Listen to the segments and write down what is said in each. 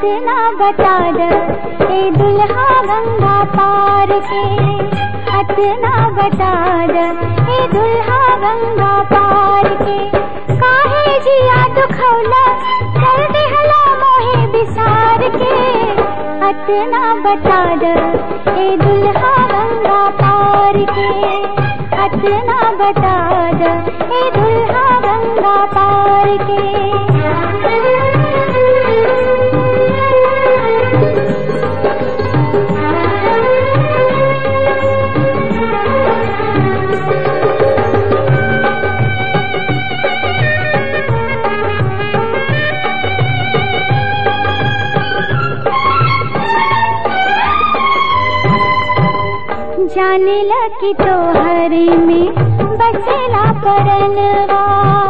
अतना बता द ए दुल्हा गंगा पार के अतना बता द ए दुल्हा गंगा पार के काहे जिया दुखौला कर दिहला मोहे बिसार के अतना बता द ए दुल्हा गंगा पार के अतना बता द ए दुल्हा गंगा पार जाने लगी तो हरे में बसेला परनवा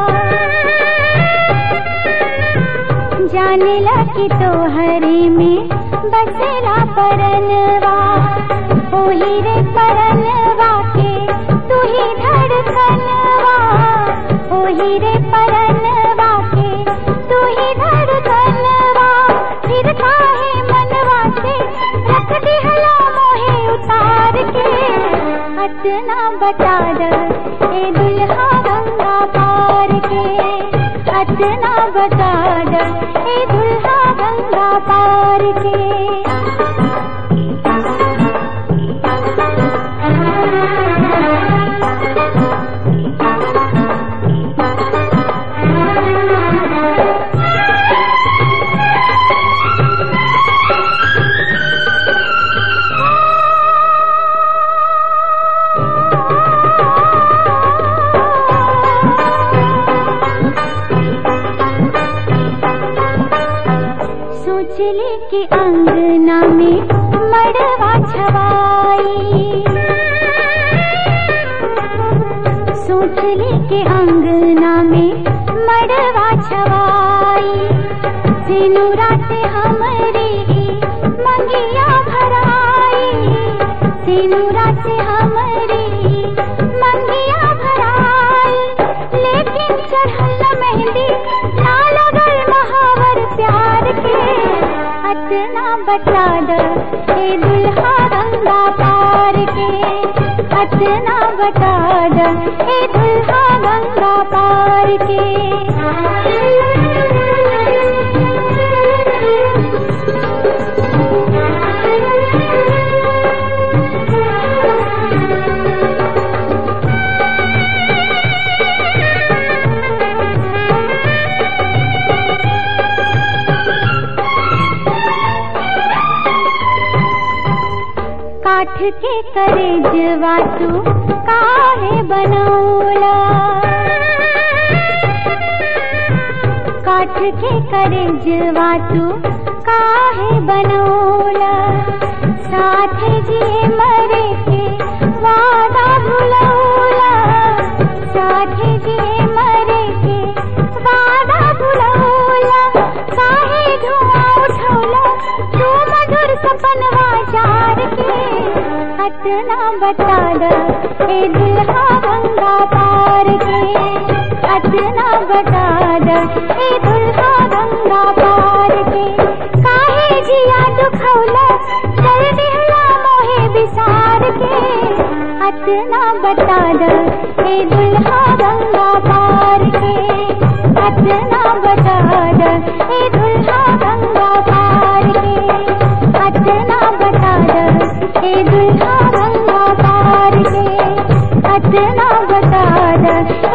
जाने लगी तो हरे में बसेला परनवा ओही रे परनवा के तू ही धड़कनवा ओही रे परनवा के तू ही धड़कनवा फिर काहे मनवा से रख दिहला मोहे उतार के अतना बता द ए दुल्हा गंगा पार के अतना बता द ए दुल्हा गंगा पार सोचले कि अंगना में मड़वा छवाई सोचले कि अंगना में मड़वा छवाई सिनु रात हमारे मंगिया भराई सिनु रात हमारे मंगिया भराई लेकिन चढ़ल मेहंदी ना लगल महावर प्यार के अतना बता द ए दुल्हा गंगा पार के अतना बता द ए दुल्हा गंगा पार काठ के करे जवा तू काहे बनौला काठ के करे जवा तू काहे बनौला साथ जिए मरे के वादा भुलौला साथ जिए मरे के वादा भुलौला काहे धुआं उठौला तू मधुर सपनवा जार के अतना बता द ए दुल्हा गंगा पार के अतना बता द ए दुल्हा गंगा पार के काहे जिया दुखौला कर दिहला मोहे बिसार के अतना बता द ए दुल्हा गंगा पार के अतना बता द ए दुल्हा गंगा पार के अतना बता द ए दुल्हा गंगा पार के अतना बता द